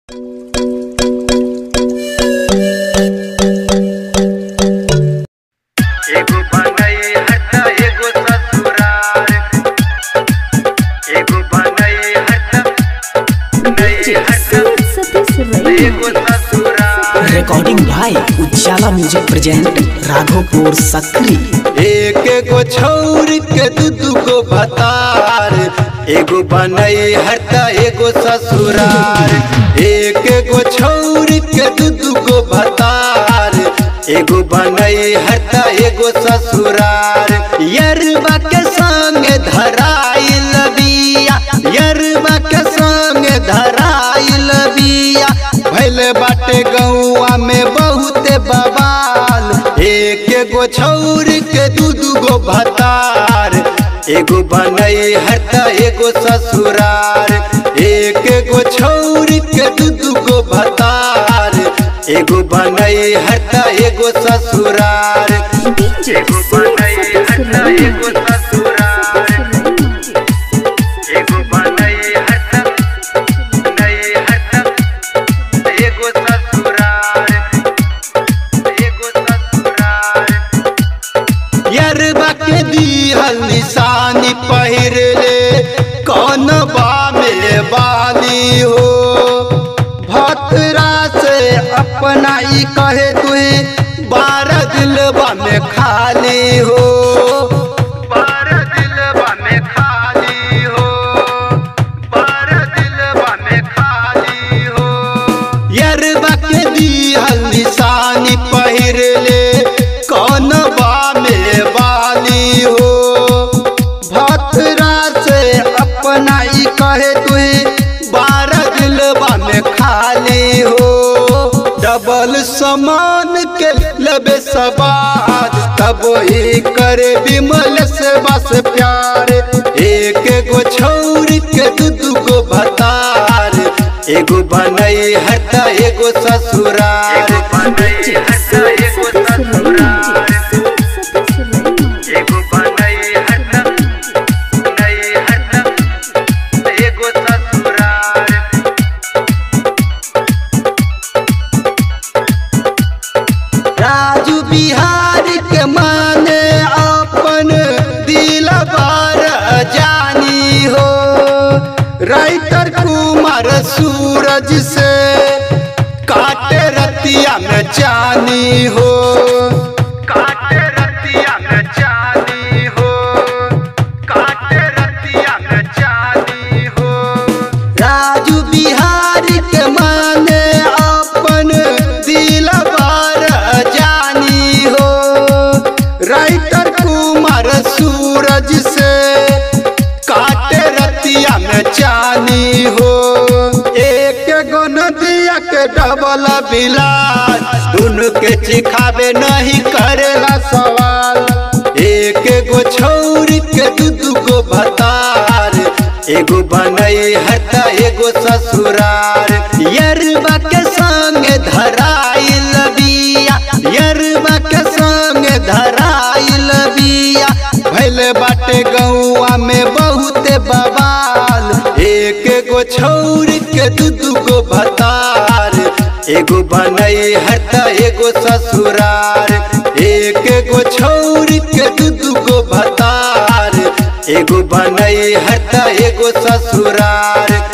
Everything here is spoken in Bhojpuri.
एगो बनई हट एगो ससुरार एगो बनई हट नई हट एगो ससुरार रिकॉर्डिंग भाई उजाला म्यूजिक प्रेजेंट राघोपुर सक्री एक एगो छौर के दू दू गो भतार एगो बनई हट एगो ससुरार एक एगो छौर के दू दू गो भतार एगो बनई हट एगो ससुरार यरबा के संग धराइल बिया यरबा के संग धराइल बिया भैल बाटे गौआ में बहुते बवाल एक एगो छौर के दू दू गो भतार एगो बनई हट एगो ससुरार एक एगो छौर के दू दू गो भतार एगो बनई हट एगो ससुरार एगो बनई हट एगो ससुरार एगो बनई हट नई हट एगो ससुरार एगो ससुरार यरबा के दिहल निशानी पहिर ले कौन बा में बाली हो भतरा से अपना ई कहे तुही बारह दिलबा में खाली हो बारह दिलबा में खाली हो बारह दिलबा में खाली हो यरबा के दिहल निशानी पहिर ले कौन बा में बाली हो भतरा से अपना ई कहे तुही बारह दिलबा में खाली हो डबल समान के लबे सबाद तब ही करे विमल से बस प्यार एक एगो छौर के दू दू गो भतार एगो बनई हट एगो ससुरार एगो बनई हट एगो ससुरार एगो बनई हट नई हट एगो ससुरार राजू बिहार के माने अपन दिल बार जानी हो राइटर कुमार सूरज से काटे रतिया में जानी हो काटे रतिया में जानी हो काटे रतिया में जानी हो राजू बिहारी के माने अपन दिल बार जानी हो राइटर कुमार सूरज से काटे रतिया में जानी हो एक गो नदिया के डबल बिलास दुनु के चिखावे नहीं करेला सवाल एक एगो छौर के दू दू गो भतार एगो बनई हट एगो ससुरार यरबा के संग धराइल बिया यरबा के संग धराइल बिया भैल बाटे गौआ में बहुते बवाल एक एगो छौर के दू दू गो भतार एगो बनई हट एगो ससुरार एक एगो छौर के दू दू गो भतार एगो बनई हट एगो ससुरार